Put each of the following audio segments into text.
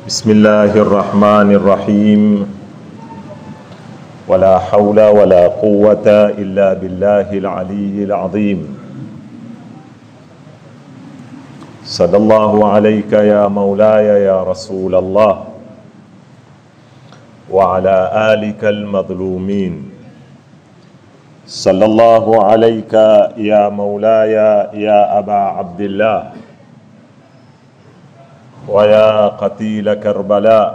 بسم الله الرحمن الرحيم ولا حول ولا قوة إلا بالله العلي العظيم صلى الله عليك يا مولاي يا رسول الله وعلى آلك المظلومين صلى الله عليك يا مولاي يا أبا عبد الله ويا قتيل كربلاء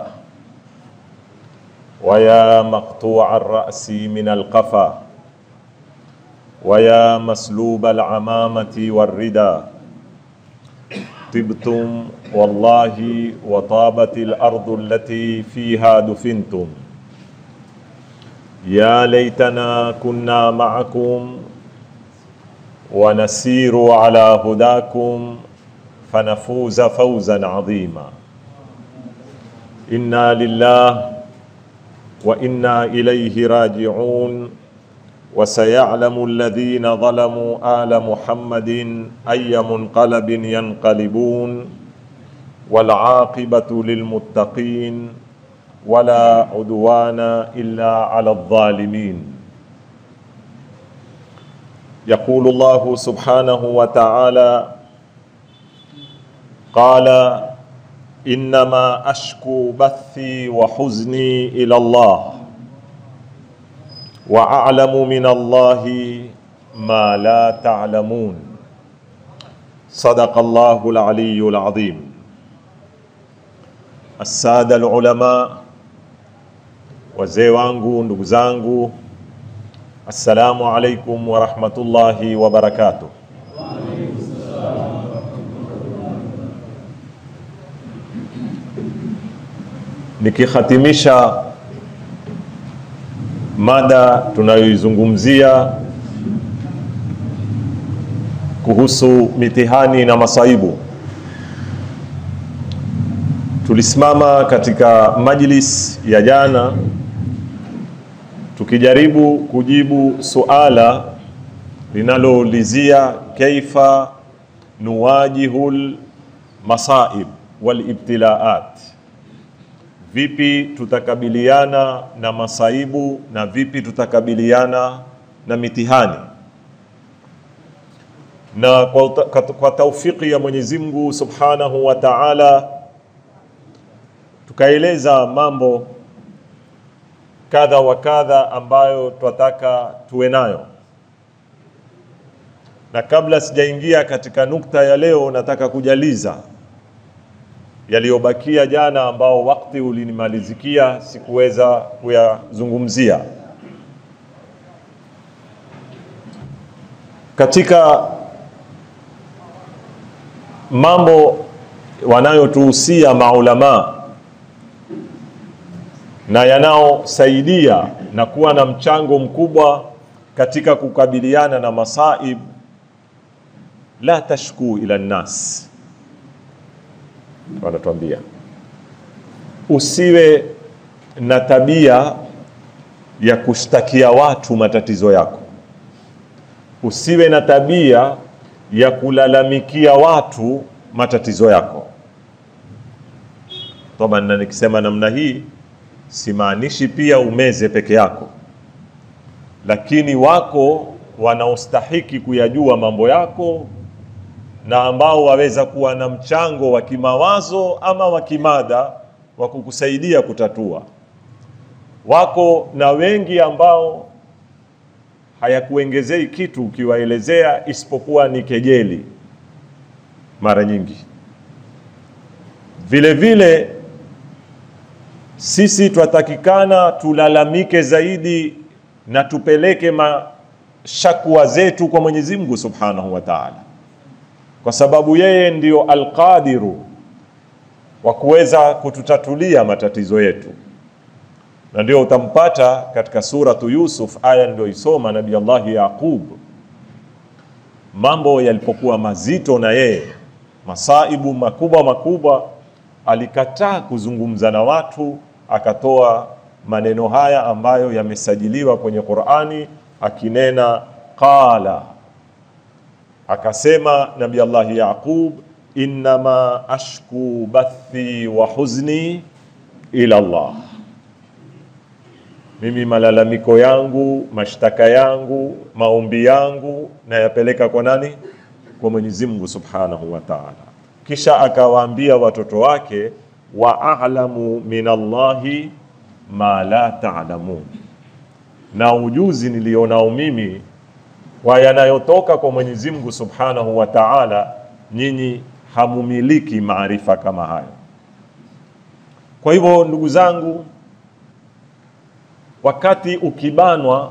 ويا مقطوع الرأس من القفا ويا مسلوب العمامة والردى طبتم والله وطابت الأرض التي فيها دفنتم يا ليتنا كنا معكم ونسير على هداكم فنفوز فوزا عظيما انا لله وانا اليه راجعون وسيعلم الذين ظلموا ال محمد اي منقلب ينقلبون والعاقبه للمتقين ولا عدوان الا على الظالمين يقول الله سبحانه وتعالى قال انما اشكو بثي وحزني الى الله واعلم من الله ما لا تعلمون صدق الله العلي العظيم الساده العلماء wazee wangu ndugu zangu assalamu alaikum warahmatullahi wabarakatuh nikihatimisha mada tunayoizungumzia kuhusu mitihani na masaibu tulisimama katika majlis ya jana tukijaribu kujibu suala linaloulizia kaifa nuwajihul masaib walibtilaat vipi tutakabiliana na masaibu na vipi tutakabiliana na mitihani na kwa, kwa taufiki ya Mwenyezi Mungu Subhanahu wa Ta'ala tukaeleza mambo kadha wa kadha ambayo twataka tuwe nayo, na kabla sijaingia katika nukta ya leo, nataka kujaliza yaliyobakia jana ambao wakati ulinimalizikia sikuweza kuyazungumzia. Katika mambo wanayotuhusia maulamaa na yanaosaidia na kuwa na mchango mkubwa katika kukabiliana na masaib, la tashku ila nnas wanatuambia usiwe na tabia ya kushtakia watu matatizo yako, usiwe na tabia ya kulalamikia watu matatizo yako. Toba, na nikisema namna hii simaanishi pia umeze peke yako, lakini wako wanaostahiki kuyajua mambo yako na ambao waweza kuwa na mchango wa kimawazo ama wa kimada wa kukusaidia kutatua. Wako na wengi ambao hayakuongezei kitu ukiwaelezea, isipokuwa ni kejeli mara nyingi. Vile vile sisi twatakikana tulalamike zaidi na tupeleke mashakwa zetu kwa Mwenyezi Mungu Subhanahu wa Ta'ala kwa sababu yeye ndio alqadiru wa kuweza kututatulia matatizo yetu, na ndio utampata katika suratu Yusuf aya niliyoisoma Nabii Allahi Yaqub, mambo yalipokuwa mazito na yeye, masaibu makubwa makubwa, alikataa kuzungumza na watu, akatoa maneno haya ambayo yamesajiliwa kwenye Qur'ani, akinena qala akasema Nabii Allah Yaqub innama ashku bathi wa huzni ila Allah, mimi malalamiko yangu, mashtaka yangu, maombi yangu nayapeleka kwa nani? Kwa Mwenyezi Mungu Subhanahu wa Ta'ala. Kisha akawaambia watoto wake, wa a'lamu min Allahi ma la ta'lamun, na ujuzi nilionao mimi kwa yanayotoka kwa Mwenyezi Mungu Subhanahu wa Ta'ala, nyinyi hamumiliki maarifa kama hayo. Kwa hivyo ndugu zangu, wakati ukibanwa,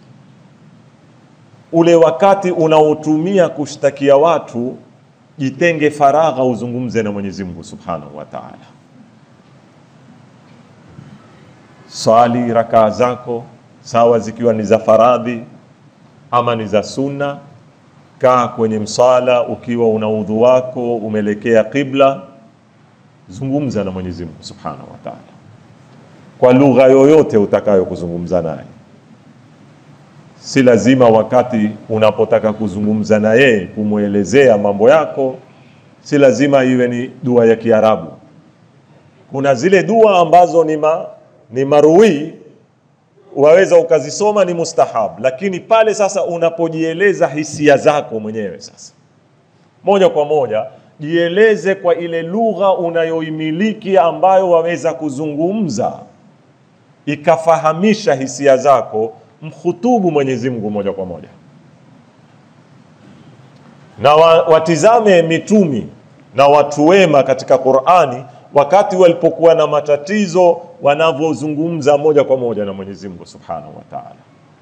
ule wakati unaotumia kushtakia watu, jitenge faragha, uzungumze na Mwenyezi Mungu Subhanahu wa Ta'ala. Swali rakaa zako sawa, zikiwa ni za faradhi ama ni za sunna. Kaa kwenye msala ukiwa una udhu wako umeelekea qibla, zungumza na Mwenyezi Mungu Subhanahu wa Ta'ala kwa lugha yoyote utakayo kuzungumza naye. Si lazima wakati unapotaka kuzungumza na yeye kumwelezea mambo yako, si lazima iwe ni dua ya Kiarabu. Kuna zile dua ambazo ni, ma, ni marui waweza ukazisoma ni mustahab, lakini pale sasa unapojieleza hisia zako mwenyewe sasa moja kwa moja jieleze kwa ile lugha unayoimiliki ambayo waweza kuzungumza ikafahamisha hisia zako, mkhutubu Mwenyezi Mungu moja kwa moja, na wa, watizame mitumi na watu wema katika Qur'ani wakati walipokuwa na matatizo wanavyozungumza moja kwa moja na Mwenyezi Mungu Subhanahu wa Ta'ala.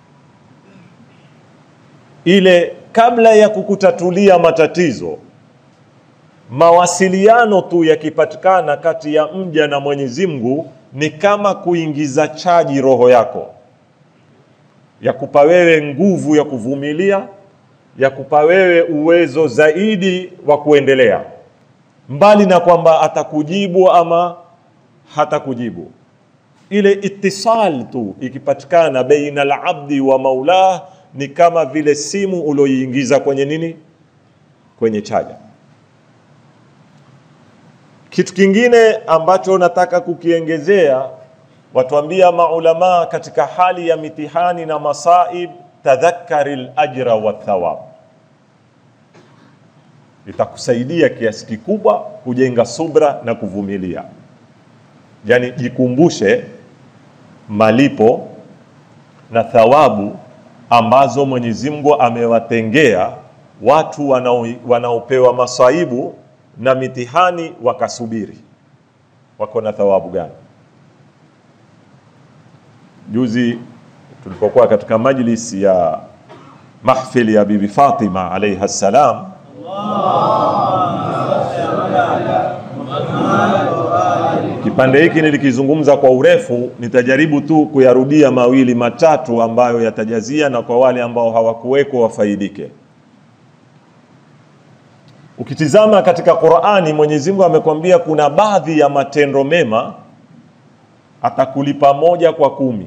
Ile kabla ya kukutatulia matatizo, mawasiliano tu yakipatikana kati ya mja na Mwenyezi Mungu ni kama kuingiza chaji roho yako, ya kupa wewe nguvu ya kuvumilia, ya kupa wewe uwezo zaidi wa kuendelea mbali na kwamba atakujibu ama hatakujibu. Ile itisal tu ikipatikana baina al-abdi wa maulah ni kama vile simu ulioiingiza kwenye nini, kwenye chaja. Kitu kingine ambacho nataka kukiengezea, watuambia maulamaa katika hali ya mitihani na masaib, tadhakkari al-ajra wa thawab itakusaidia kiasi kikubwa kujenga subra na kuvumilia. Yaani, jikumbushe malipo na thawabu ambazo Mwenyezi Mungu amewatengea watu wanao, wanaopewa masaibu na mitihani wakasubiri, wako na thawabu gani? Juzi tulipokuwa katika majlisi ya mahfili ya Bibi Fatima alaiha salam Kipande hiki nilikizungumza kwa urefu, nitajaribu tu kuyarudia mawili matatu ambayo yatajazia na kwa wale ambao hawakuweko wafaidike. Ukitizama katika Qur'ani, Mwenyezi Mungu amekwambia kuna baadhi ya matendo mema atakulipa moja kwa kumi.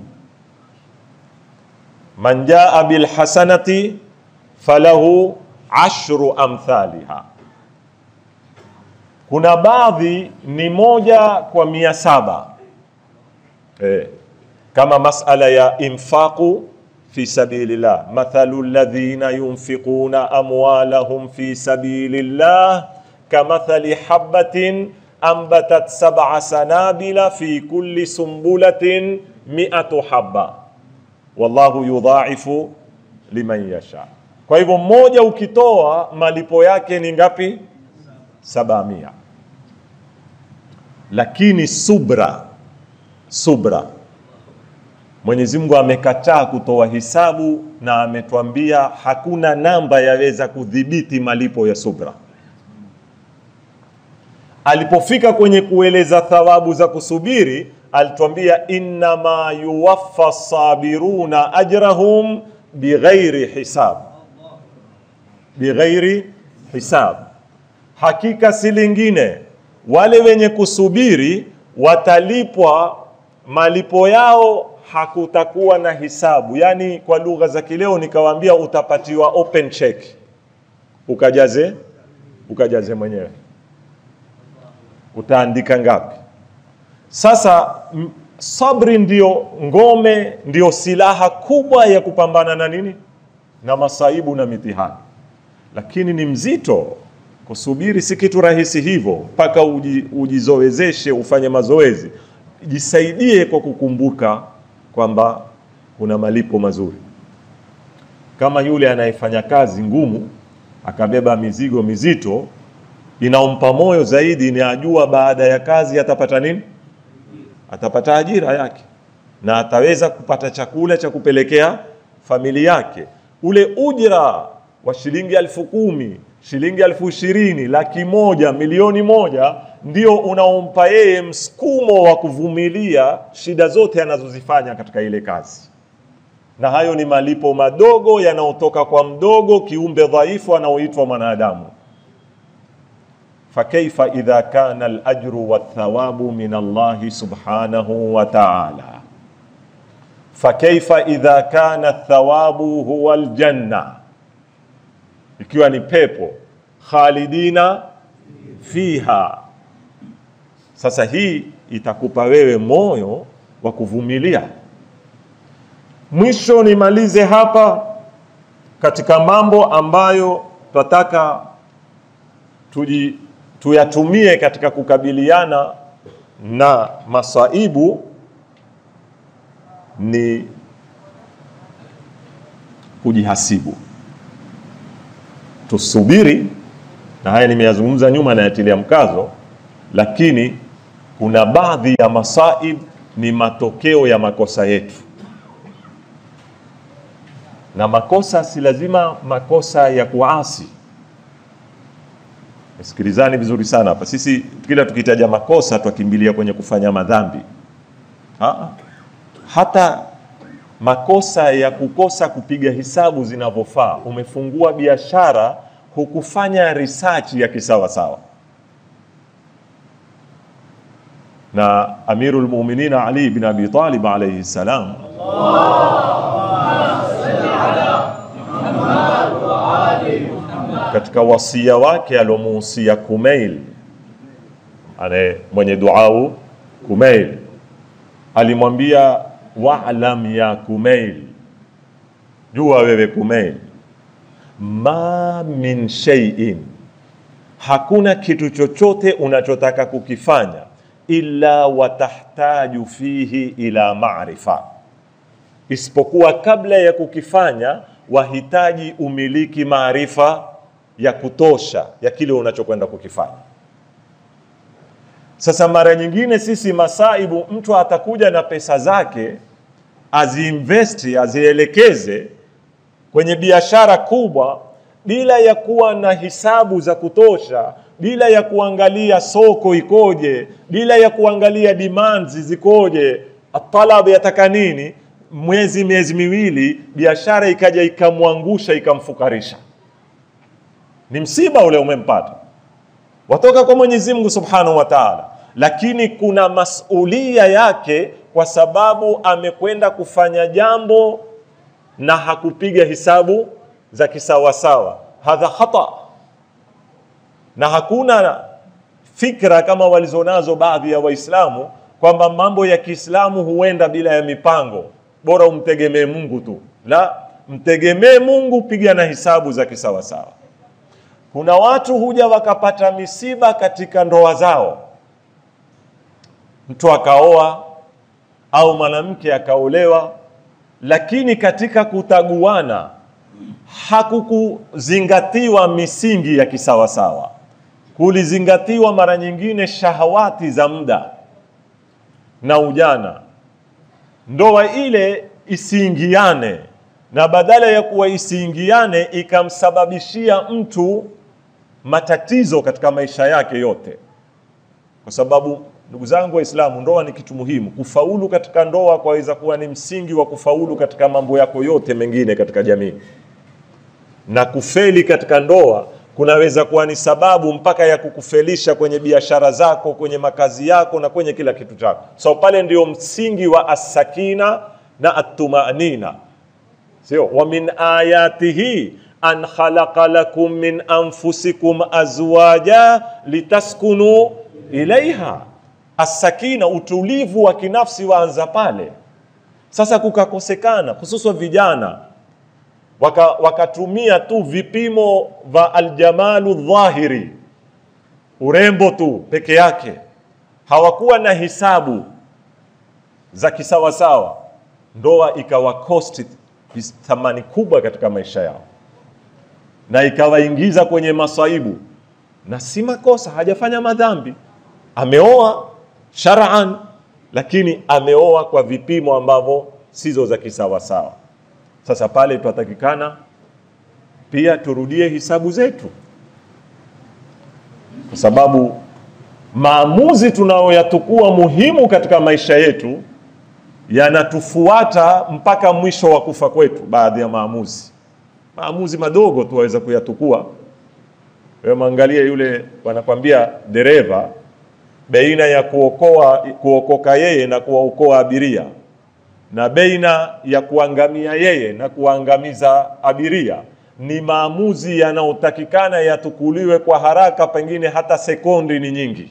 Man jaa bil hasanati falahu ashru amthaliha kuna baadhi ni moja kwa mia saba eh, kama masala ya infaqu fi sabilillah, mathalu alladhina yunfiquna amwalahum fi sabilillah kamathali habatin ambatat sab'a sanabila fi kulli sumbulatin mi'atu habba wallahu yudha'ifu liman yasha. Kwa hivyo mmoja ukitoa malipo yake ni ngapi? saba mia. Lakini subra, subra, Mwenyezi Mungu amekataa kutoa hisabu na ametwambia hakuna namba yaweza kudhibiti malipo ya subra. Alipofika kwenye kueleza thawabu za kusubiri, alitwambia innama yuwaffa sabiruna ajrahum bighairi hisab, bighairi hisab Hakika si lingine, wale wenye kusubiri watalipwa malipo yao, hakutakuwa na hisabu. Yaani kwa lugha za kileo nikawaambia, utapatiwa open check ukajaze, ukajaze mwenyewe. utaandika ngapi? Sasa m- sabri ndio ngome, ndio silaha kubwa ya kupambana na nini, na masaibu na mitihani, lakini ni mzito. Kusubiri si kitu rahisi hivyo, mpaka uji, ujizoezeshe, ufanye mazoezi, jisaidie kwa kukumbuka kwamba kuna malipo mazuri, kama yule anayefanya kazi ngumu akabeba mizigo mizito, inaompa moyo zaidi, ni ajua baada ya kazi atapata nini? Atapata ajira yake na ataweza kupata chakula cha kupelekea familia yake. Ule ujira wa shilingi elfu kumi shilingi elfu ishirini laki moja milioni moja ndio unaompa yeye msukumo wa kuvumilia shida zote anazozifanya katika ile kazi na hayo ni malipo madogo yanayotoka kwa mdogo kiumbe dhaifu anaoitwa mwanadamu fakaifa idha kana alajru wathawabu min allahi subhanahu wa taala fakaifa idha kana thawabu huwa aljanna ikiwa ni pepo khalidina fiha sasa hii itakupa wewe moyo wa kuvumilia mwisho nimalize hapa katika mambo ambayo tunataka tuji tuyatumie katika kukabiliana na masaibu ni kujihasibu tusubiri na haya nimeyazungumza nyuma nayatilia mkazo lakini kuna baadhi ya masaib ni matokeo ya makosa yetu na makosa si lazima makosa ya kuasi sikilizani vizuri sana hapa sisi kila tukitaja makosa twakimbilia kwenye kufanya madhambi ha? hata makosa ya kukosa kupiga hisabu zinavyofaa umefungua biashara hukufanya research ya kisawasawa na amiru lmuminin ali bin abi talib alaihi salam katika wasia wake aliomuhusia Kumail ane mwenye duau Kumail alimwambia wa'lam ya Kumail, jua wewe Kumail, ma min shay'in, hakuna kitu chochote unachotaka kukifanya illa watahtaju fihi ila maarifa, isipokuwa kabla ya kukifanya wahitaji umiliki maarifa ya kutosha ya kile unachokwenda kukifanya. Sasa mara nyingine sisi masaibu, mtu atakuja na pesa zake aziinvesti, azielekeze kwenye biashara kubwa bila ya kuwa na hisabu za kutosha, bila ya kuangalia soko ikoje, bila ya kuangalia demands zikoje, atalab yataka nini. Mwezi miezi miwili, biashara ikaja ikamwangusha, ikamfukarisha ni msiba ule umempata, watoka kwa Mwenyezi Mungu Subhanahu wa Ta'ala, lakini kuna masulia yake kwa sababu amekwenda kufanya jambo na hakupiga hisabu za kisawasawa. Hadha khata, na hakuna fikra kama walizonazo baadhi ya Waislamu kwamba mambo ya Kiislamu huenda bila ya mipango, bora umtegemee Mungu tu. La, mtegemee Mungu, piga na hisabu za kisawasawa. Kuna watu huja wakapata misiba katika ndoa zao, mtu akaoa au mwanamke akaolewa, lakini katika kutaguana hakukuzingatiwa misingi ya kisawasawa, kulizingatiwa mara nyingine shahawati za muda na ujana, ndoa ile isiingiane, na badala ya kuwa isiingiane ikamsababishia mtu matatizo katika maisha yake yote, kwa sababu ndugu zangu Waislamu, ndoa ni kitu muhimu. Kufaulu katika ndoa kwaweza kuwa ni msingi wa kufaulu katika mambo yako yote mengine katika jamii, na kufeli katika ndoa kunaweza kuwa ni sababu mpaka ya kukufelisha kwenye biashara zako, kwenye makazi yako na kwenye kila kitu chako. So pale ndio msingi wa asakina na atumanina, sio wa min ayatihi an khalaqa lakum min anfusikum azwaja litaskunu ilaiha asakina, utulivu wa kinafsi waanza pale. Sasa kukakosekana, hususan vijana waka, wakatumia tu vipimo vya aljamalu dhahiri, urembo tu peke yake, hawakuwa na hisabu za kisawasawa. Ndoa ikawa kosti thamani kubwa katika maisha yao na ikawaingiza kwenye masaibu, na si makosa, hajafanya madhambi, ameoa shar'an, lakini ameoa kwa vipimo ambavyo sizo za kisawasawa. Sasa pale twatakikana pia turudie hisabu zetu, kwa sababu maamuzi tunayoyatukua muhimu katika maisha yetu yanatufuata mpaka mwisho wa kufa kwetu. Baadhi ya maamuzi maamuzi madogo tu waweza kuyatukua. Wewe mwangalie yule, wanakwambia dereva, baina ya kuokoa kuokoka yeye na kuwaokoa abiria na baina ya kuangamia yeye na kuangamiza abiria ni maamuzi yanayotakikana yatukuliwe kwa haraka, pengine hata sekondi ni nyingi,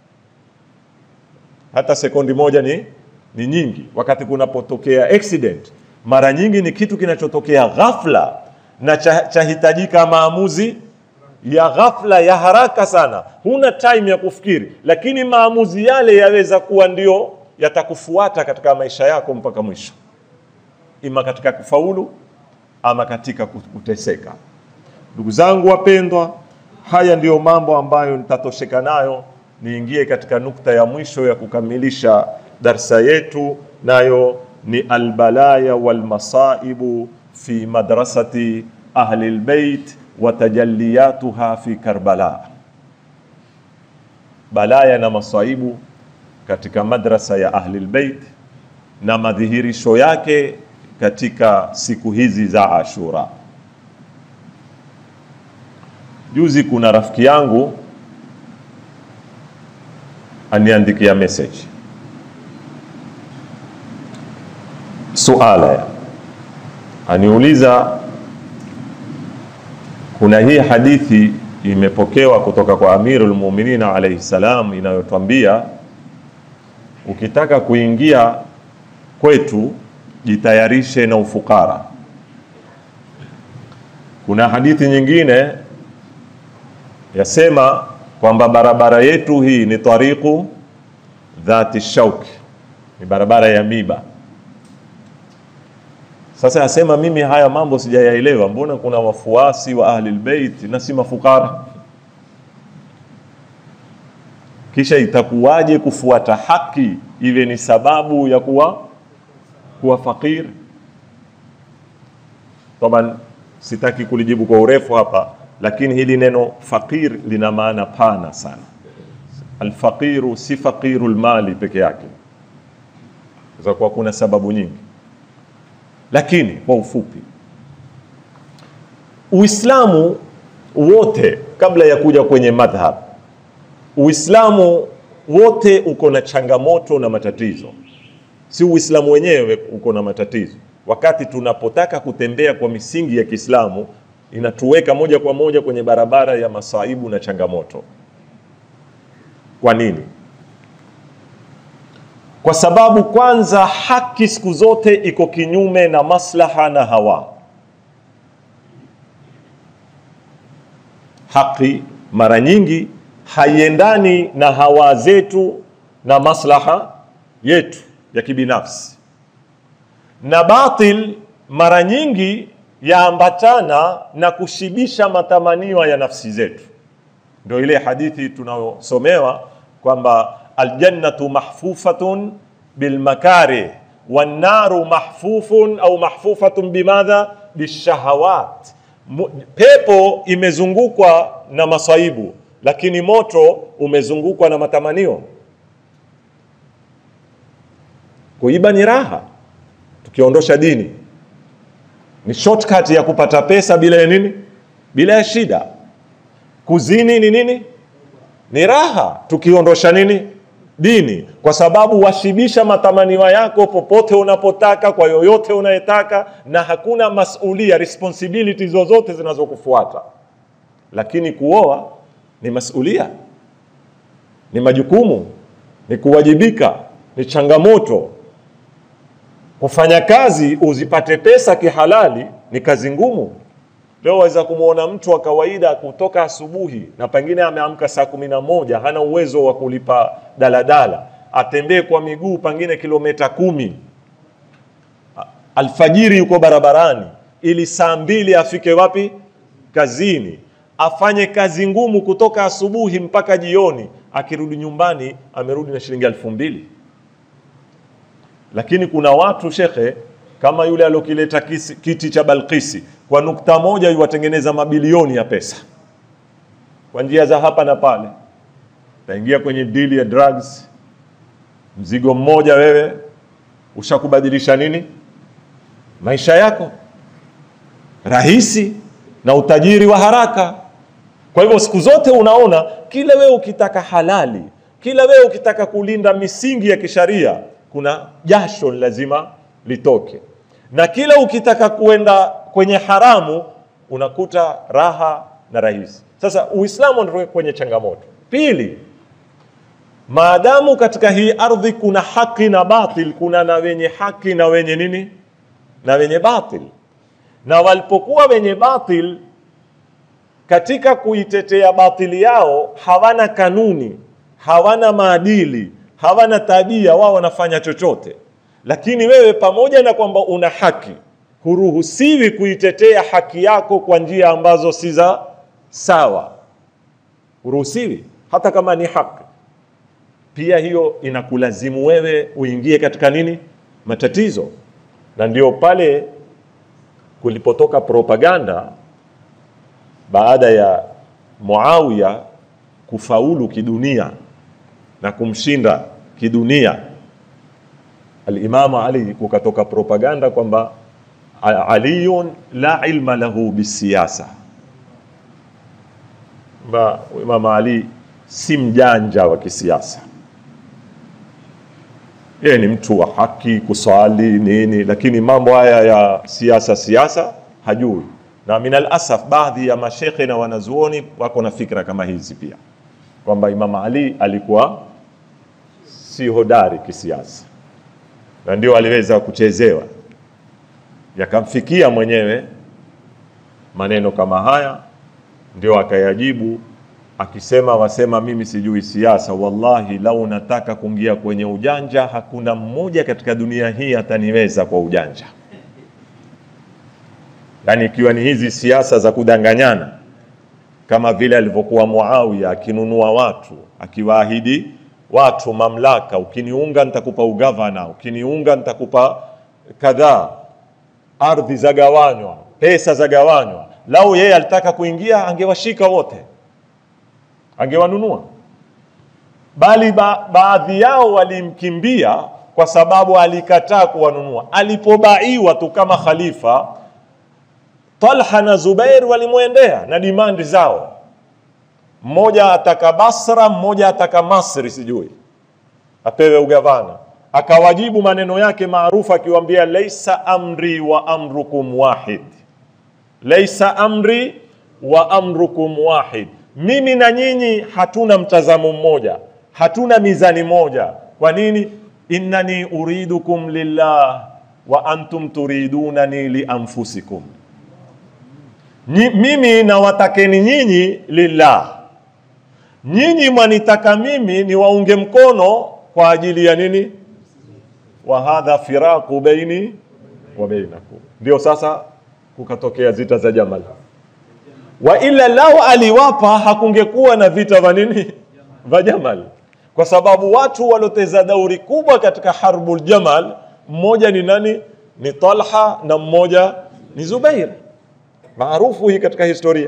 hata sekondi moja ni, ni nyingi. Wakati kunapotokea accident, mara nyingi ni kitu kinachotokea ghafla na chahitajika cha maamuzi ya ghafla ya haraka sana, huna time ya kufikiri, lakini maamuzi yale yaweza kuwa ndio yatakufuata katika maisha yako mpaka mwisho, ima katika kufaulu ama katika kuteseka. Ndugu zangu wapendwa, haya ndiyo mambo ambayo nitatosheka nayo niingie katika nukta ya mwisho ya kukamilisha darsa yetu, nayo ni albalaya walmasaibu fi madrasati ahli lbeit wa tajalliyatuha fi Karbala, balaya na masaibu katika madrasa ya ahli lbeit na madhihirisho yake katika siku hizi za Ashura. Juzi kuna rafiki yangu aniandikia message suala, aniuliza kuna hii hadithi imepokewa kutoka kwa Amirul Mu'minin alayhi salam inayotwambia ukitaka kuingia kwetu jitayarishe na ufukara. Kuna hadithi nyingine yasema kwamba barabara yetu hii ni tariqu dhati shauki, ni barabara ya miba. Sasa yasema mimi haya mambo sijayaelewa, mbona kuna wafuasi wa ahli albayt na si mafukara? Kisha itakuwaje kufuata haki iwe ni sababu ya kuwa kuwa fakir? Taban, sitaki kulijibu kwa urefu hapa, lakini hili neno fakir lina maana pana sana. Alfaqiru si faqiru lmali peke yake, za kuwa kuna sababu nyingi, lakini kwa ufupi, Uislamu wote kabla ya kuja kwenye madhhab, Uislamu wote uko na changamoto na matatizo, si Uislamu wenyewe uko na matatizo. Wakati tunapotaka kutembea kwa misingi ya Kiislamu inatuweka moja kwa moja kwenye barabara ya masaibu na changamoto. Kwa nini? Kwa sababu kwanza, haki siku zote iko kinyume na maslaha na hawa. Haki mara nyingi haiendani na hawa zetu na maslaha yetu ya kibinafsi, na batil mara nyingi yaambatana na kushibisha matamanio ya nafsi zetu. Ndio ile hadithi tunayosomewa kwamba aljannatu mahfufatun bilmakari wannaru mahfufun au mahfufatun bimadha bishahawat, pepo imezungukwa na masaibu, lakini moto umezungukwa na matamanio. Kuiba ni raha, tukiondosha dini ni shortcut ya kupata pesa bila ya nini, bila ya shida. Kuzini ni nini? Ni raha, tukiondosha nini, dini, kwa sababu washibisha matamanio yako popote unapotaka, kwa yoyote unayetaka, na hakuna masulia responsibility zozote zinazokufuata. Lakini kuoa ni masulia, ni majukumu, ni kuwajibika, ni changamoto. Kufanya kazi uzipate pesa kihalali ni kazi ngumu. Leo waweza kumwona mtu wa kawaida kutoka asubuhi na pengine ameamka saa kumi na moja hana uwezo wa kulipa daladala, atembee kwa miguu pengine kilomita kumi alfajiri yuko barabarani ili saa mbili afike wapi? Kazini. Afanye kazi ngumu kutoka asubuhi mpaka jioni, akirudi nyumbani amerudi na shilingi elfu mbili. Lakini kuna watu shekhe, kama yule aliokileta kisi- kiti cha Balkisi, kwa nukta moja yuwatengeneza mabilioni ya pesa kwa njia za hapa na pale. Taingia kwenye dili ya drugs, mzigo mmoja wewe ushakubadilisha nini maisha yako rahisi na utajiri wa haraka. Kwa hivyo siku zote unaona kila wewe ukitaka halali, kila wewe ukitaka kulinda misingi ya kisharia, kuna jasho lazima litoke, na kila ukitaka kuenda kwenye haramu unakuta raha na rahisi. Sasa Uislamu ndio kwenye changamoto. Pili, maadamu katika hii ardhi kuna haki na batil, kuna na wenye haki na wenye nini na wenye batil, na walipokuwa wenye batil katika kuitetea batili yao hawana kanuni, hawana maadili, hawana tabia, wao wanafanya chochote. Lakini wewe pamoja na kwamba una haki, huruhusiwi kuitetea haki yako kwa njia ambazo si za sawa, huruhusiwi hata kama ni haki. Pia hiyo inakulazimu wewe uingie katika nini, matatizo na ndio pale kulipotoka propaganda baada ya Muawiya kufaulu kidunia na kumshinda kidunia Alimamu Ali, kukatoka propaganda kwamba aliyun la ilma lahu bisiyasa, ba Imamu Ali si mjanja wa kisiasa yeye ni mtu wa haki, kuswali nini, lakini mambo haya ya siasa siasa hajui. Na minal asaf, baadhi ya mashekhe na wanazuoni wako na fikra kama hizi pia, kwamba Imam Ali alikuwa si hodari kisiasa, na ndio aliweza kuchezewa, yakamfikia mwenyewe maneno kama haya, ndio akayajibu akisema wasema mimi sijui siasa. Wallahi, lau nataka kuingia kwenye ujanja, hakuna mmoja katika dunia hii ataniweza kwa ujanja. Yaani ikiwa ni hizi siasa za kudanganyana, kama vile alivyokuwa Muawiya akinunua watu, akiwaahidi watu mamlaka, ukiniunga nitakupa ugavana, ukiniunga nitakupa kadhaa, ardhi zagawanywa, pesa zagawanywa. Lau yeye alitaka kuingia, angewashika wote angewanunua bali ba, baadhi yao walimkimbia kwa sababu alikataa kuwanunua. Alipobaiwa tu kama khalifa, Talha na Zubair walimwendea na dimandi zao, mmoja ataka Basra, mmoja ataka Masri, sijui apewe ugavana. Akawajibu maneno yake maarufu akiwaambia, laisa amri wa amrukum wahid, laisa amri wa amrukum wahid mimi na nyinyi hatuna mtazamo mmoja, hatuna mizani moja. Kwa nini? innani uridukum lillah wa antum turidunani li anfusikum, mimi nawatakeni nyinyi lillah, nyinyi mwanitaka mimi niwaunge mkono kwa ajili ya nini? wa hadha firaqu baini wa bainakum. Ndio sasa kukatokea zita za Jamal wa ila lao aliwapa hakungekuwa na vita vya nini vya Jamal, kwa sababu watu waloteza dauri kubwa katika harbul Jamal, mmoja ni nani? Ni Talha na mmoja ni Zubair, maarufu hii katika historia.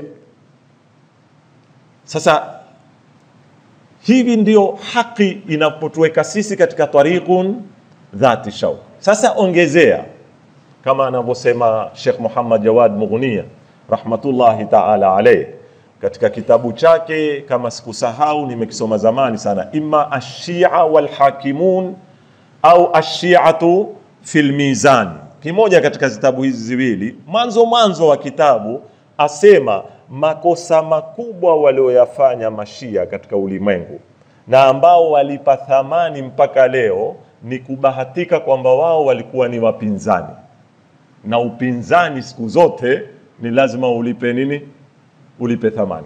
Sasa hivi ndio haki inapotuweka sisi katika tariqun dhati shauk. Sasa ongezea kama anavyosema Sheikh Muhammad Jawad Mughniya rahmatullahi taala alayh katika kitabu chake, kama sikusahau, nimekisoma zamani sana, imma ashia walhakimun au ashiatu fil mizan, kimoja katika vitabu hizi ziwili. Mwanzo mwanzo wa kitabu asema makosa makubwa walioyafanya mashia katika ulimwengu na ambao walipa thamani mpaka leo ni kubahatika kwamba wao walikuwa ni wapinzani, na upinzani siku zote ni lazima ulipe nini? Ulipe thamani.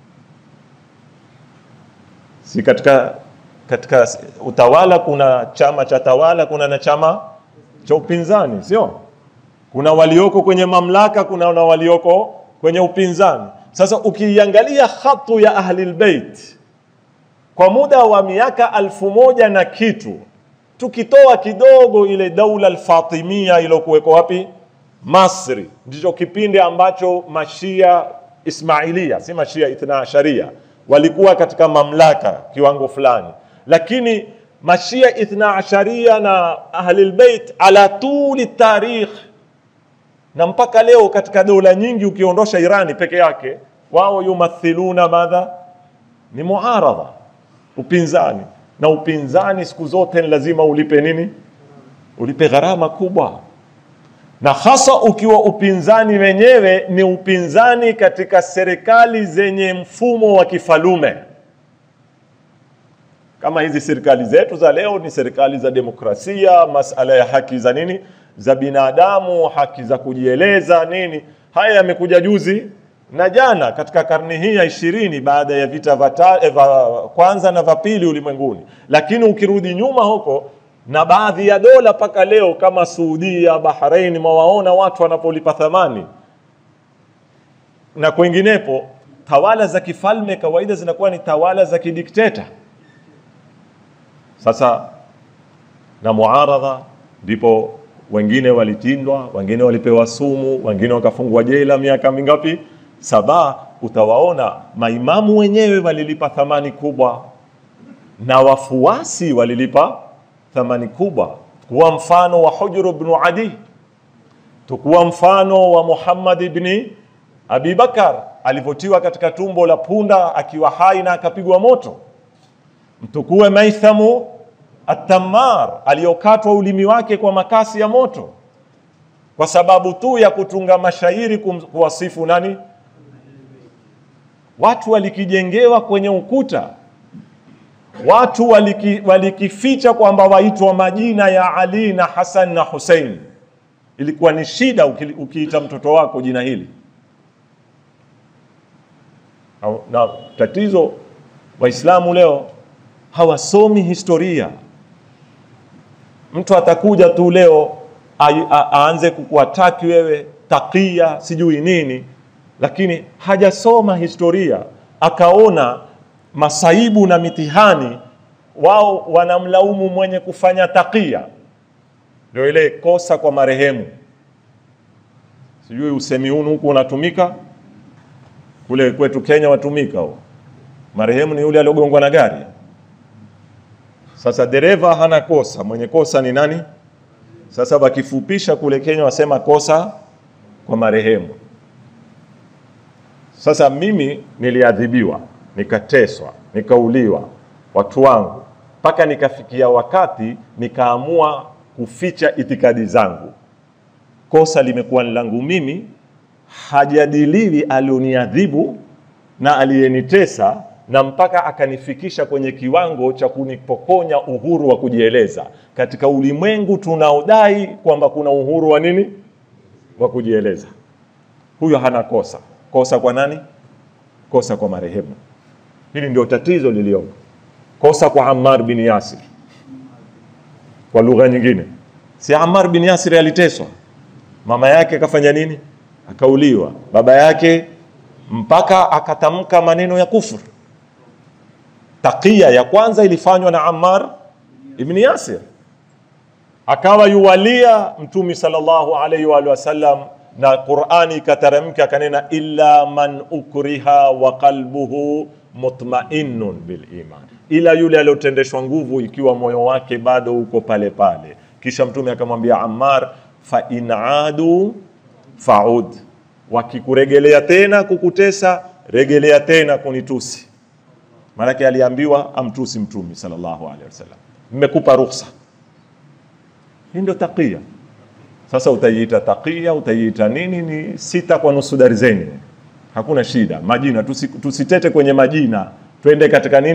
Si katika katika utawala kuna chama cha tawala, kuna na chama cha upinzani, sio? Kuna walioko kwenye mamlaka, kuna na walioko kwenye upinzani. Sasa ukiiangalia khatu ya Ahlul Bait kwa muda wa miaka alfu moja na kitu, tukitoa kidogo ile daula Alfatimia iliyokuweko wapi Masri, ndicho kipindi ambacho mashia Ismailia, si mashia Ithna Asharia, walikuwa katika mamlaka kiwango fulani, lakini mashia Ithna Asharia na Ahlul Bait ala tuli tarikh na mpaka leo katika dola nyingi ukiondosha Irani peke yake, wao yumathiluna madha, ni muaradha, upinzani. Na upinzani siku zote ni lazima ulipe nini? Ulipe gharama kubwa, na hasa ukiwa upinzani wenyewe ni upinzani katika serikali zenye mfumo wa kifalume kama hizi serikali zetu za leo ni serikali za demokrasia, masala ya haki za nini za binadamu, haki za kujieleza nini. Haya yamekuja juzi na jana katika karne hii ya ishirini baada ya vita vya eh, kwanza na vya pili ulimwenguni. Lakini ukirudi nyuma huko na baadhi ya dola mpaka leo kama Saudia, Bahrain, mwawaona watu wanapolipa thamani na kwenginepo, tawala za kifalme kawaida zinakuwa ni tawala za kidikteta. Sasa na muaradha, ndipo wengine walitindwa, wengine walipewa sumu, wengine wakafungwa jela miaka mingapi? Saba. Utawaona maimamu wenyewe walilipa thamani kubwa na wafuasi walilipa thamani kubwa. Tukuwa mfano wa Hujr ibn Adi, tukuwa mfano wa Muhammad ibn Abi Bakar alivyotiwa katika tumbo la punda akiwa hai na akapigwa moto mtukue Maithamu Atamar aliyokatwa ulimi wake kwa makasi ya moto kwa sababu tu ya kutunga mashairi kum, kuwasifu nani? Watu walikijengewa kwenye ukuta, watu waliki, walikificha kwamba waitwa majina ya Ali na Hasan na Hussein. Ilikuwa ni shida uki, ukiita mtoto wako jina hili na tatizo Waislamu leo hawasomi historia. Mtu atakuja tu leo aanze kukuataki wewe takia sijui nini, lakini hajasoma historia, akaona masaibu na mitihani. Wao wanamlaumu mwenye kufanya takia, ndio ile kosa kwa marehemu. Sijui usemi huu huku unatumika kule kwetu Kenya, watumika huo. Marehemu ni yule aliogongwa na gari. Sasa dereva hana kosa, mwenye kosa ni nani? Sasa wakifupisha kule Kenya wasema kosa kwa marehemu. Sasa mimi niliadhibiwa, nikateswa, nikauliwa, watu wangu, mpaka nikafikia wakati nikaamua kuficha itikadi zangu. Kosa limekuwa ni langu mimi, hajadiliwi alioniadhibu na aliyenitesa na mpaka akanifikisha kwenye kiwango cha kunipokonya uhuru wa kujieleza katika ulimwengu tunaodai kwamba kuna uhuru wa nini wa kujieleza. Huyo hana kosa. Kosa kwa nani? Kosa kwa marehemu. Hili ndio tatizo lilioko. Kosa kwa Ammar bin Yasir. Kwa lugha nyingine, si Ammar bin Yasir aliteswa, mama yake akafanya nini? Akauliwa, baba yake mpaka akatamka maneno ya kufuru. Takia ya kwanza ilifanywa na Ammar ibn Yasir, akawa yuwalia Mtume sallallahu alaihi wa sallam, na Qur'ani ikateremka akanena, illa man ukriha wa qalbuhu mutma'innun bil iman, ila yule aliyotendeshwa nguvu ikiwa moyo wake bado uko pale pale. Kisha Mtume akamwambia Ammar, fa in adu faud, wakikuregelea tena kukutesa, regelea tena kunitusi. Maanake aliambiwa amtusi Mtume sallallahu alaihi wasallam, mmekupa ruhusa. Hii ndio takia. Sasa utaiita takia, utaiita nini? Ni sita kwa nusu darzeni, hakuna shida. Majina tusi, tusitete kwenye majina, twende katika nini?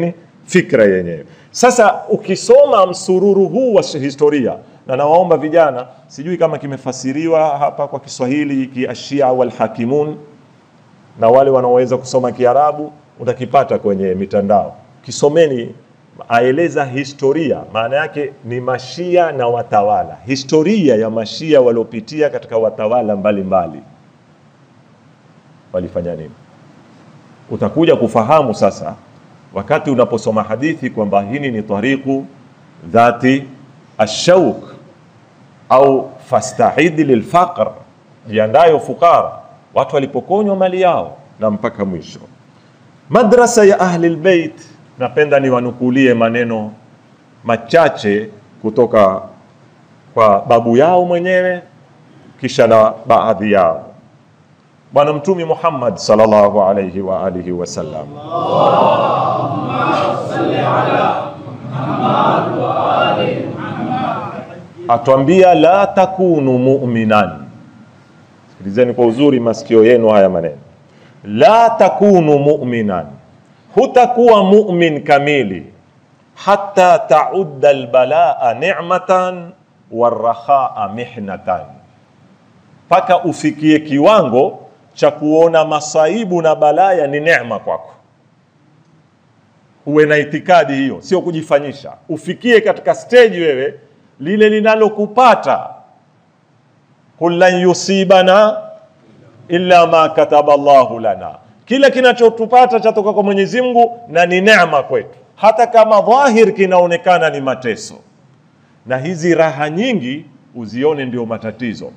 fikra yenyewe. Sasa ukisoma msururu huu wa historia, na nawaomba vijana, sijui kama kimefasiriwa hapa kwa Kiswahili kiashia walhakimun, na wale wanaoweza kusoma Kiarabu utakipata kwenye mitandao, kisomeni. Aeleza historia, maana yake ni mashia na watawala, historia ya mashia waliopitia katika watawala mbalimbali mbali. Walifanya nini? Utakuja kufahamu sasa wakati unaposoma hadithi kwamba hili ni tariqu dhati ashauk au fastahidi lilfaqr, jiandayo fukara, watu walipokonywa mali yao na mpaka mwisho. Madrasa ya ahli lbeit, napenda niwanukulie maneno machache kutoka kwa babu yao mwenyewe kisha na baadhi yao. Bwana Mtume Muhammad sallallahu alayhi wa alihi wasallam atwambia la takunu mu'minan. Sikilizeni kwa uzuri masikio yenu haya maneno, la takunu mu'minan, hutakuwa mu'min kamili hatta taudda albalaa ni'matan warrakhaa mihnatan, mpaka ufikie kiwango cha kuona masaibu na balaya ni neema kwako. Uwe na itikadi hiyo, sio kujifanyisha. Ufikie katika stage wewe lile linalokupata, qul lan yusibana illa ma kataba Allahu lana, kila kinachotupata chatoka kwa Mwenyezi Mungu na ni neema kwetu, hata kama dhahir kinaonekana ni mateso. Na hizi raha nyingi uzione ndio matatizo.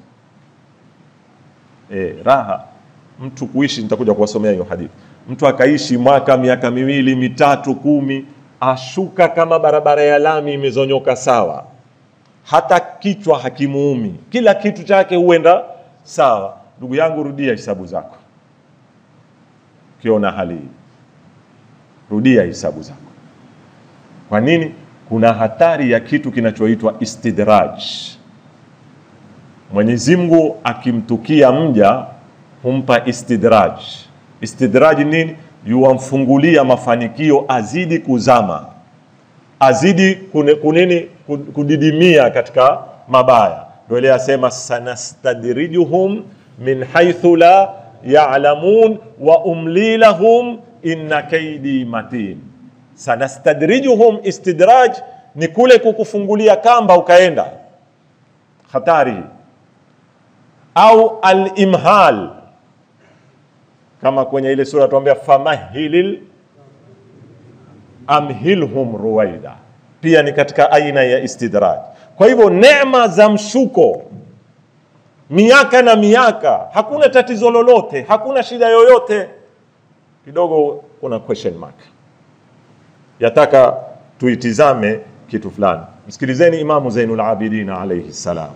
E, raha mtu kuishi, nitakuja kuwasomea hiyo hadithi. Mtu akaishi mwaka miaka miwili mitatu kumi, ashuka kama barabara ya lami imezonyoka sawa, hata kichwa hakimuumi, kila kitu chake huenda sawa. Ndugu yangu, rudia hisabu zako. Ukiona hali hii, rudia hisabu zako. Kwa nini? Kuna hatari ya kitu kinachoitwa istidraj. Mwenyezi Mungu akimtukia mja humpa istidraj. Istidraj nini? Yuwamfungulia mafanikio, azidi kuzama, azidi kune, kunini kudidimia katika mabaya. Ndio ile asema sanastadrijuhum min haithu la ya'lamun wa umli lahum inna kaidi matin. Sanastadrijuhum, istidraj ni kule kukufungulia kamba ukaenda, hatari au al-imhal kama kwenye ile sura tuambia famahilil amhilhum ruwaida, pia ni katika aina ya istidraj. Kwa hivyo neema za mshuko miaka na miaka, hakuna tatizo lolote, hakuna shida yoyote, kidogo kuna question mark, yataka tuitizame kitu fulani. Msikilizeni Imamu Zainul Abidin alayhi salam.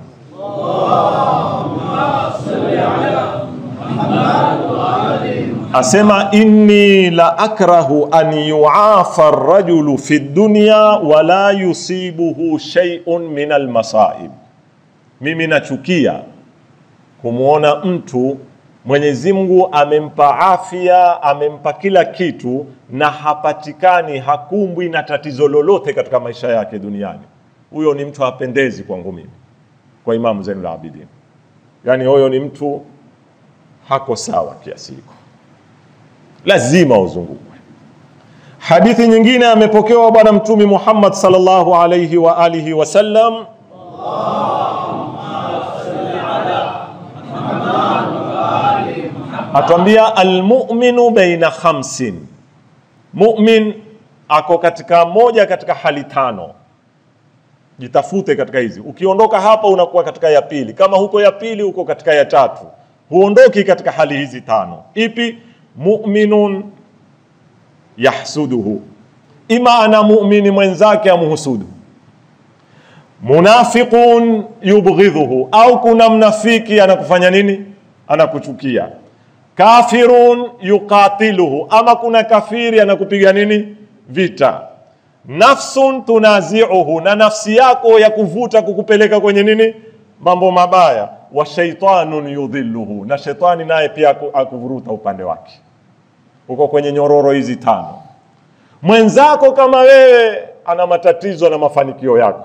Asema inni la akrahu an yuafa rajulu fi dunya wala yusibuhu shay'un min almasaib, mimi nachukia kumwona mtu Mwenyezi Mungu amempa afya, amempa kila kitu na hapatikani, hakumbwi na tatizo lolote katika maisha yake duniani. Huyo ni mtu hapendezi kwangu mimi, kwa Imamu Zainul Abidin. Yani huyo ni mtu hako sawa kiasi hiko, lazima uzungukwe. Hadithi nyingine amepokewa Bwana Mtume Muhammad sallallahu alayhi wa alihi wasallam atwambia almuminu baina khamsin, mumin ako katika moja katika hali tano. Jitafute katika hizi, ukiondoka hapa unakuwa katika ya pili, kama huko ya pili uko katika ya tatu, huondoki katika hali hizi tano. Ipi? muminun yahsuduhu, ima ana mumini mwenzake amhusudu, munafiqun yubghidhuhu, au kuna mnafiki anakufanya nini? Anakuchukia kafirun yuqatiluhu, ama kuna kafiri anakupiga nini vita. Nafsun tunaziuhu, na nafsi yako ya kuvuta kukupeleka kwenye nini mambo mabaya. Wa shaitanun yudhilluhu, na shetani naye pia akuvuruta upande wake. Uko kwenye nyororo hizi tano. Mwenzako kama wewe ana matatizo na mafanikio yako.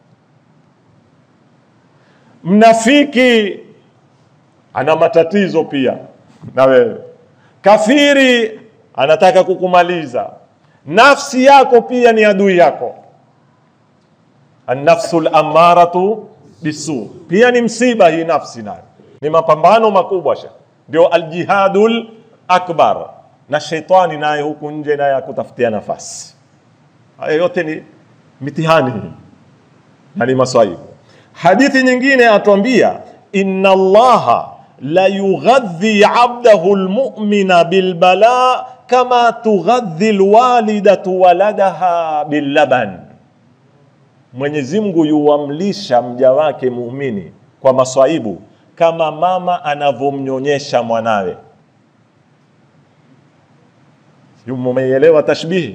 Mnafiki ana matatizo pia na wewe. Kafiri anataka kukumaliza. Nafsi yako pia ni adui yako. An-nafsu al-ammaratu bisu, pia ni msiba hii nafsi, nayo ni mapambano makubwa sha, ndio aljihadul akbar. Na sheitani naye huku nje naye akutafutia nafasi. Haya yote ni mitihani na ni maswaibu. Hadithi nyingine atuambia inna Allaha la yughadhi abdahu almu'mina bilbala kama tughadhi alwalidatu waladaha billaban, Mwenyezi Mungu yuwamlisha mja wake muumini kwa maswaibu kama mama anavyomnyonyesha mwanawe. Mumeielewa tashbihi?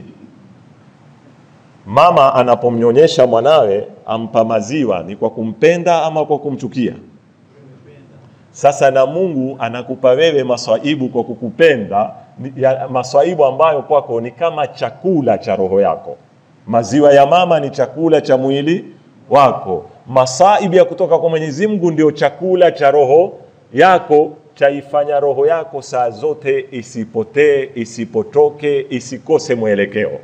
Mama anapomnyonyesha mwanawe ampa maziwa ni kwa kumpenda ama kwa kumchukia? Sasa na Mungu anakupa wewe maswaibu kwa kukupenda, ya maswaibu ambayo kwako ni kama chakula cha roho yako. Maziwa ya mama ni chakula cha mwili wako. Masaibu ya kutoka kwa Mwenyezi Mungu ndio chakula cha roho yako, chaifanya roho yako saa zote isipotee, isipotoke, isikose mwelekeo.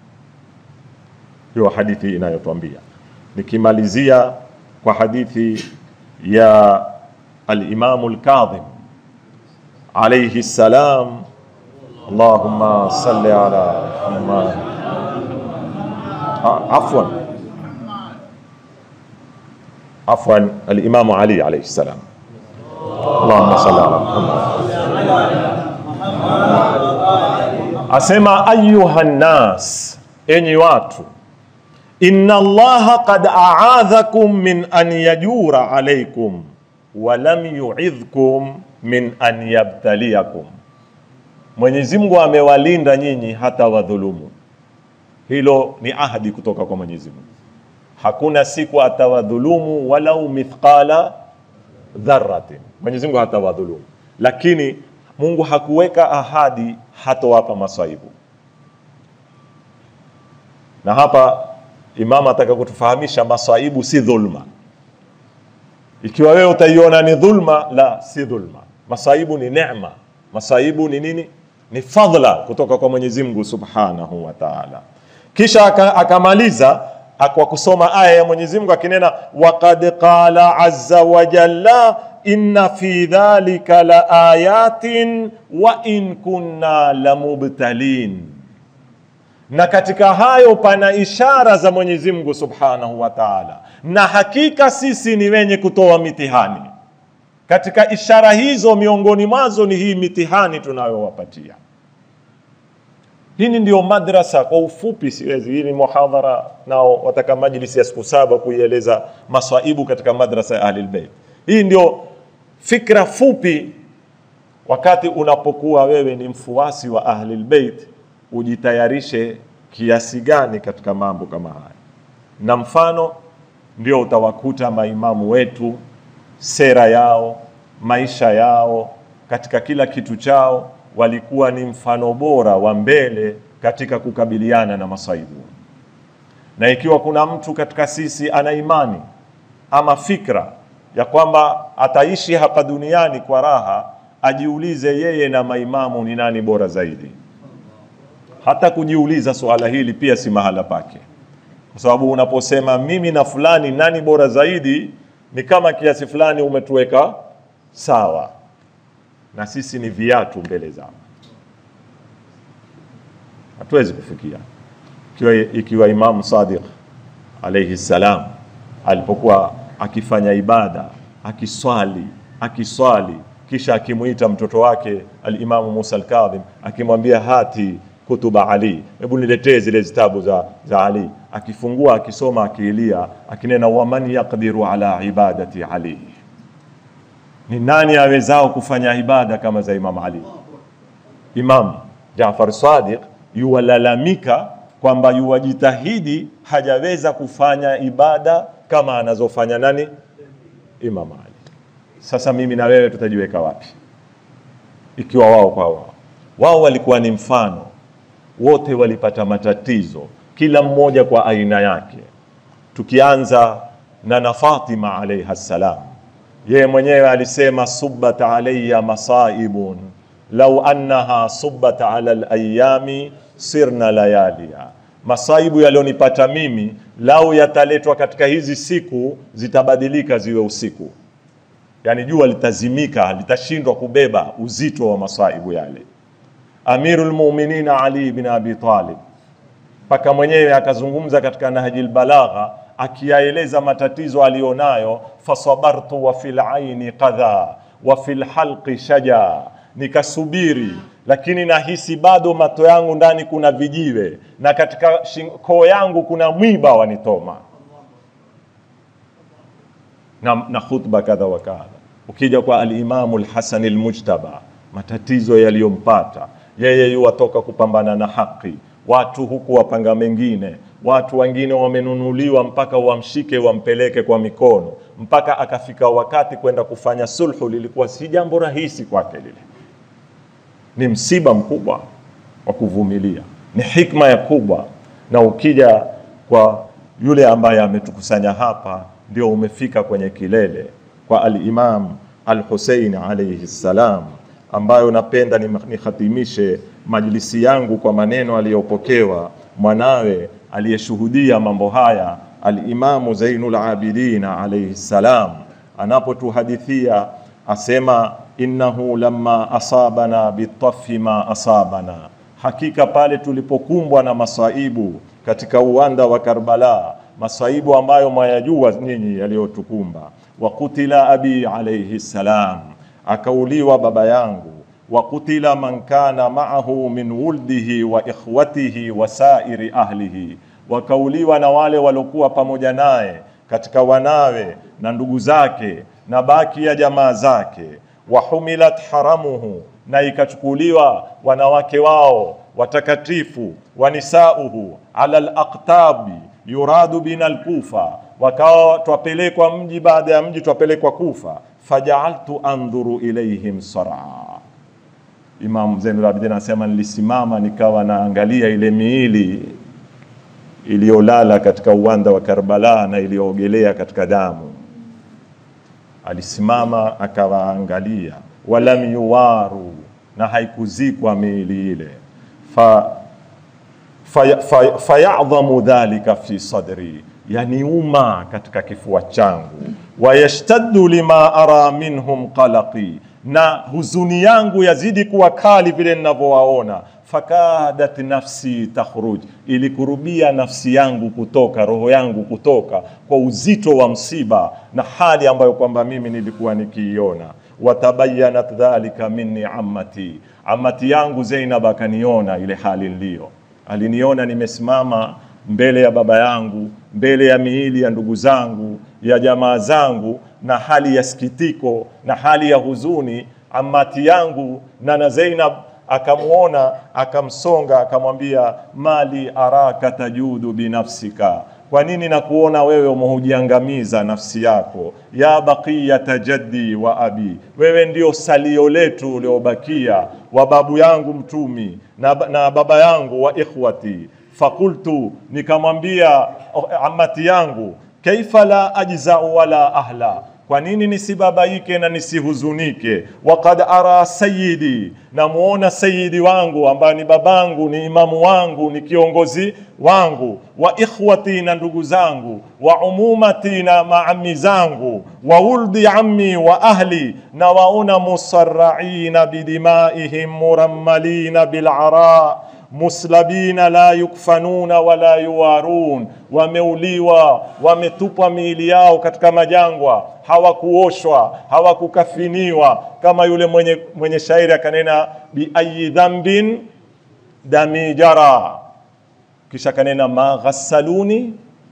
Hiyo hadithi inayotwambia. Nikimalizia kwa hadithi ya Al-Imamu Al-Kadhim alayhi salam, Allahumma salli ala Muhammad. Afwan, afwan, Al-Imamu Ali alayhi salam. Allahumma salli ala Muhammad. Asema ayuha nnas, enyi watu inna Allaha qad a'adhakum min an yajura alaykum wa lam yu'idhkum min an yabtaliyakum, Mwenyezi Mungu amewalinda nyinyi hata wadhulumu. Hilo ni ahadi kutoka kwa Mwenyezi Mungu, hakuna siku atawadhulumu walau mithqala dharratin. Mwenyezi Mungu hatawadhulumu, lakini Mungu hakuweka ahadi hatowapa maswaibu. Na hapa Imam ataka kutufahamisha maswaibu si dhulma. Ikiwa wewe utaiona ni dhulma, la, si dhulma. Masaibu ni neema. Masaibu ni nini? Ni fadhila kutoka kwa Mwenyezi Mungu Subhanahu wa Ta'ala. Kisha akamaliza kwa kusoma aya ya Mwenyezi Mungu akinena, waqad qala azza wa jalla inna fi dhalika la ayatin wa in kunna lamubtalin na katika hayo pana ishara za Mwenyezi Mungu Subhanahu wa Ta'ala, na hakika sisi ni wenye kutoa mitihani. Katika ishara hizo, miongoni mwazo ni hii mitihani tunayowapatia. Hii ndio madrasa kwa ufupi, siwezi hii ni muhadhara, nao wataka majlisi ya siku saba kuieleza maswaibu katika madrasa ya Ahlul Bait. Hii ndio fikra fupi, wakati unapokuwa wewe ni mfuasi wa Ahlul Bait ujitayarishe kiasi gani katika mambo kama haya, na mfano ndio utawakuta maimamu wetu, sera yao, maisha yao, katika kila kitu chao walikuwa ni mfano bora wa mbele katika kukabiliana na masaibu. Na ikiwa kuna mtu katika sisi ana imani ama fikra ya kwamba ataishi hapa duniani kwa raha, ajiulize yeye na maimamu ni nani bora zaidi hata kujiuliza suala hili pia si mahala pake, kwa sababu unaposema mimi na fulani nani bora zaidi, ni kama kiasi fulani umetuweka sawa, na sisi ni viatu mbele zao, hatuwezi kufikia. Ikiwa, ikiwa Imamu Sadiq alayhi salam alipokuwa akifanya ibada akiswali akiswali, kisha akimwita mtoto wake Alimamu Musa Alkadhim akimwambia hati kutuba Ali, hebu niletee zile zitabu za, za Ali. Akifungua akisoma akiilia akinena, waman yaqdiru ala ibadati Ali, ni nani awezao kufanya ibada kama za Imam Ali? Imam Jaafar Sadiq yuwalalamika kwamba yuwajitahidi hajaweza kufanya ibada kama anazofanya nani? Imam Ali. Sasa mimi na wewe tutajiweka wapi ikiwa wao kwa wao wao walikuwa ni mfano wote walipata matatizo, kila mmoja kwa aina yake, tukianza na na Fatima alayha salam. Yeye mwenyewe alisema subbat alayya masaibun lau annaha subbat ala alayami sirna layalia, masaibu yalionipata mimi lau yataletwa katika hizi siku zitabadilika ziwe usiku, yani jua litazimika, litashindwa kubeba uzito wa masaibu yale. Amirul Mu'minin Ali bin Abi Talib mpaka mwenyewe akazungumza katika Nahjil Balagha akiyaeleza matatizo aliyonayo, fasabartu wa fil aini qadha wa fil halqi shaja, nikasubiri lakini nahisi bado mato yangu ndani kuna vijiwe na katika koo yangu kuna mwiba wanitoma na, na khutba kadha wa kadha. Ukija kwa alimamu Lhasan Lmujtaba, matatizo yaliyompata yeye, yuwatoka kupambana na haki, watu huku wapanga mengine, watu wengine wamenunuliwa mpaka wamshike wampeleke kwa mikono, mpaka akafika wakati kwenda kufanya sulhu, lilikuwa si jambo rahisi kwake lile ni msiba mkubwa wa kuvumilia, ni hikma ya kubwa. Na ukija kwa yule ambaye ametukusanya hapa, ndio umefika kwenye kilele kwa al-Imam al-Hussein alayhi salam, ambayo napenda nikhatimishe majlisi yangu kwa maneno aliyopokewa mwanawe aliyeshuhudia mambo haya, al-Imamu Zainul Abidin alayhi salam, anapotuhadithia asema innahu lamma asabana bitafi ma asabana, hakika pale tulipokumbwa na masaibu katika uwanda wa Karbala, masaibu ambayo mwayajua nyinyi yaliyotukumba. Wa kutila abi alayhi salam, akauliwa baba yangu. Wa kutila man kana ma'ahu min wuldihi wa ikhwatihi wa sairi ahlihi, wakauliwa na wale waliokuwa pamoja naye katika wanawe na ndugu zake na baki ya jamaa zake wahumilat haramuhu, na ikachukuliwa wanawake wao watakatifu, wanisauhu ala alaqtabi yuradu bina alkufa, wakawa twapelekwa mji baada ya mji twapelekwa Kufa. Fajaaltu andhuru ilaihim saraa. Imam Zainul Abidin anasema nilisimama nikawa naangalia ile miili iliyolala katika uwanda wa Karbala na iliyoogelea katika damu alisimama akawaangalia, walam yuwaru, na haikuzikwa miili ile. fa fayadhamu fa, fa dhalika fi sadri, yaniuma katika kifua changu. Wayashtaddu lima ara minhum qalaqi, na huzuni yangu yazidi kuwa kali vile ninavyowaona. Fakadat nafsi takhruj, ilikurubia nafsi yangu kutoka, roho yangu kutoka kwa uzito wa msiba na hali ambayo kwamba mimi nilikuwa nikiiona. Watabayanat dhalika minni ammati, ammati yangu Zainab akaniona ile hali niliyo, aliniona nimesimama mbele ya baba yangu, mbele ya miili ya ndugu zangu, ya jamaa zangu, na hali ya sikitiko na hali ya huzuni. Ammati yangu nana Zainab akamwona akamsonga, akamwambia mali araka tajudu binafsika, kwa nini nakuona wewe umehujiangamiza nafsi yako? Ya baqiyata jaddi wa abi, wewe ndio salio letu uliobakia wa babu yangu mtumi na, na baba yangu wa ikhwati. Fakultu, nikamwambia amati yangu, kaifa la ajzau wala ahla kwa nini nisibabaike na nisihuzunike? Waqad ara sayyidi, namuona sayidi wangu ambaye ni babangu, ni imamu wangu, ni kiongozi wangu, wa ikhwati, na ndugu zangu, wa umumati, na maami zangu, wa wuldi ammi wa ahli, na waona musarraina bidimaihim murammalina bil'ara muslabina la yukfanuna wala yuwarun, wameuliwa wametupwa miili yao katika majangwa, hawakuoshwa hawakukafiniwa, kama yule mwenye, mwenye shairi akanena biayi dhambin dami jara, kisha kanena ma ghassaluni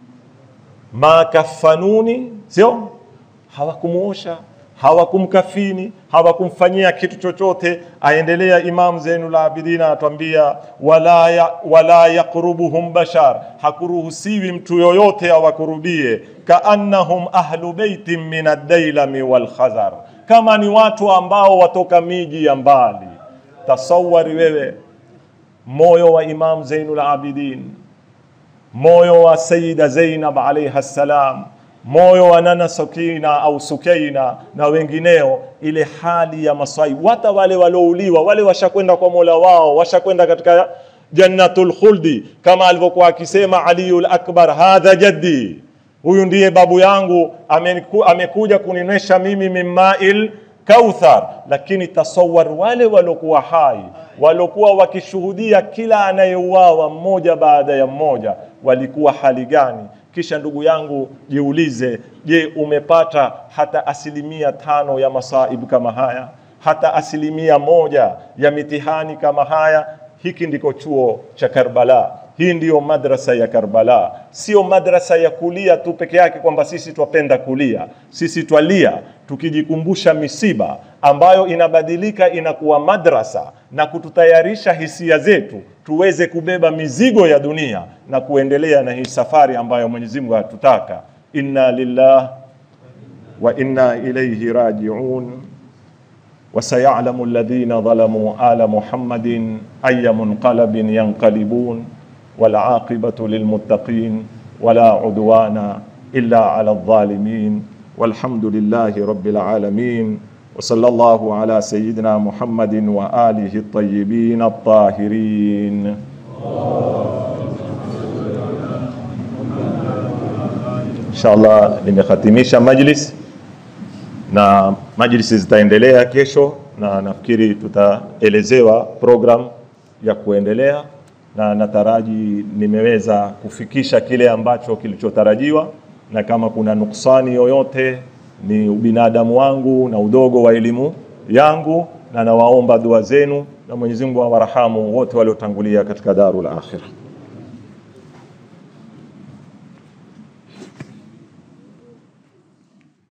ma kafanuni, sio hawakumuosha hawakumkafini hawakumfanyia kitu chochote. Aendelea Imam Zainul Abidin anatuambia wala, ya, wala yaqrubuhum bashar, hakuruhusiwi mtu yoyote awakurubie. Kaannahum ahlu beitin min ad-dailami wal khazar, kama ni watu ambao watoka miji ya mbali. Tasawari wewe moyo wa Imam Zainul Abidin, moyo wa Sayyida Zainab alayha salam, moyo wa Nana Sukina au Sukaina na wengineo, ile hali ya masaibu. Hata wale walouliwa, wale washakwenda kwa Mola wao, washakwenda katika jannatul khuldi, kama alivyokuwa akisema Aliul Akbar, hadha jaddi, huyu ndiye babu yangu, ameku, amekuja kuninywesha mimi mimmail kauthar. Lakini tasawar, wale waliokuwa hai waliokuwa wakishuhudia kila anayeuawa mmoja baada ya mmoja, walikuwa hali gani? Kisha ndugu yangu, jiulize, je, umepata hata asilimia tano ya masaibu kama haya, hata asilimia moja ya mitihani kama haya? Hiki ndiko chuo cha Karbala. Hii ndiyo madrasa ya Karbala, sio madrasa ya kulia tu peke yake, kwamba sisi twapenda kulia. Sisi twalia tukijikumbusha misiba ambayo inabadilika inakuwa madrasa na kututayarisha hisia zetu tuweze kubeba mizigo ya dunia na kuendelea na hii safari ambayo Mwenyezi Mungu hatutaka. Inna lillah wa inna ilayhi rajiun وسيعلم الذين ظلموا آل محمد أي منقلب ينقلبون والعاقبة للمتقين ولا عدوان إلا على الظالمين والحمد لله رب العالمين وصلى الله على سيدنا محمد وآله الطيبين الطاهرين إن شاء الله nimekhatimisha majlis na majlisi zitaendelea kesho, na nafikiri tutaelezewa program ya kuendelea, na nataraji nimeweza kufikisha kile ambacho kilichotarajiwa, na kama kuna nuksani yoyote ni ubinadamu wangu na udogo wa elimu yangu, na nawaomba dua zenu, na Mwenyezi Mungu awarahamu wote waliotangulia katika darul akhirah.